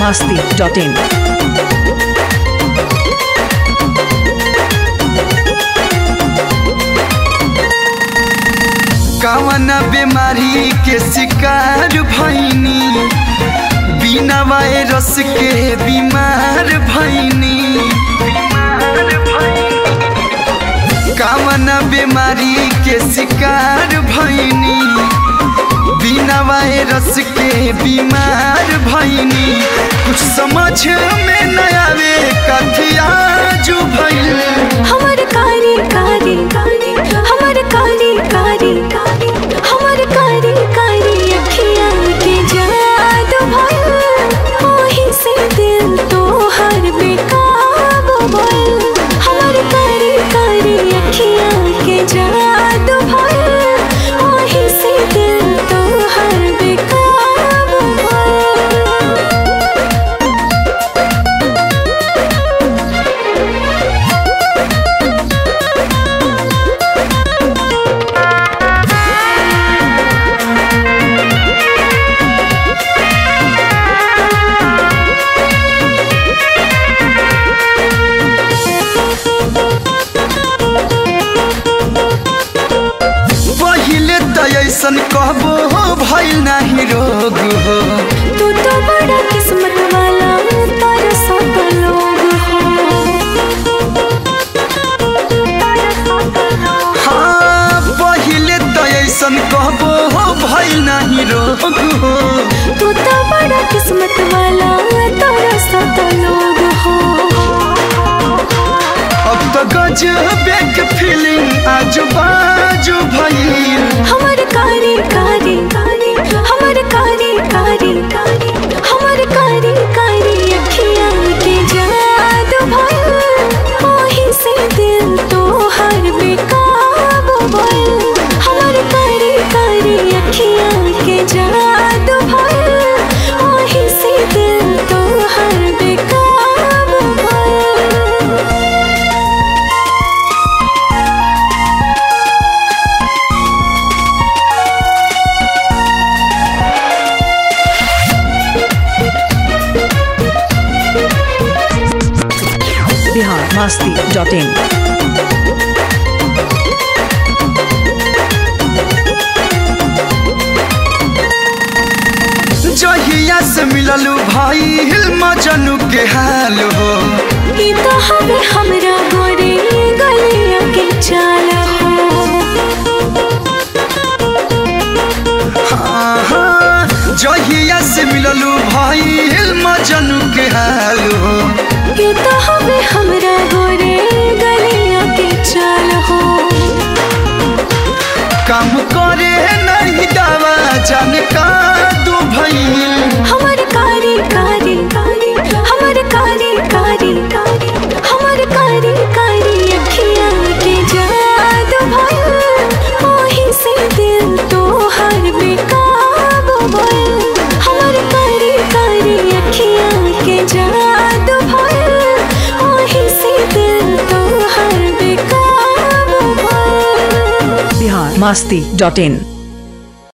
masti.in. कवन बीमारी के शिकार भैनी बिना वायरस के बीमार भैनी कवन बीमारी के शिकार भैनी बिना वायरस के बीमार भैनी कुछ समझ में न आवे कथिया जो भैल हमर कारी कारी कारी हमर कारी कारी कारी हमर कारी कारी अखिया के जादू भइल ओही से दिल तोहर बेकाबू भइल हमर कारी कारी अखिया के जादू भइल ओही से दिल तोहर बेकाबू भइल पहिले त ऐसन कहबो भइल नाही रोग हो तू तो बड़ा किस्मत वाला तारा साथ लोग हो हाँ पहिले त ऐसन कहबो भइल नाही रोग हो तू तो बड़ा किस्मत वाला तारा साथ लोग हो अब त गजबे के फीलिंग आजू बाजू भइल हमर कारी कारी कारी हमर कारी कारी कारी हमर कारी कारी अखिया के जादू भइल ओही से दिल तोहर बेकाबू भइल हमर कारी कारी अखिया के जादू भइल ओही से दिल तोहर बेकाबू भइल Bihar masti.in. जहिया से मिललू भाई मजनू के हाल हो ई तो हवे हमरा गोरे गलिया के चाल हो हाँ, हाँ, जहिया से मिललू भाई मजनू के हाल हो ई तो हवे हमरा गोरे गलिया के चाल हो काम करे नहीं दावा जान का दू भइल हमर कारी कारी कारी हमर कारी कारी कारी हमर कारी कारी अखिया के जादू भइल ओही से दिल तोहर बेकाबू भइल हमर कारी कारी अखिया के जादू भइल ओही से दिल तोहर बेकाबू भइल Bihar masti.in.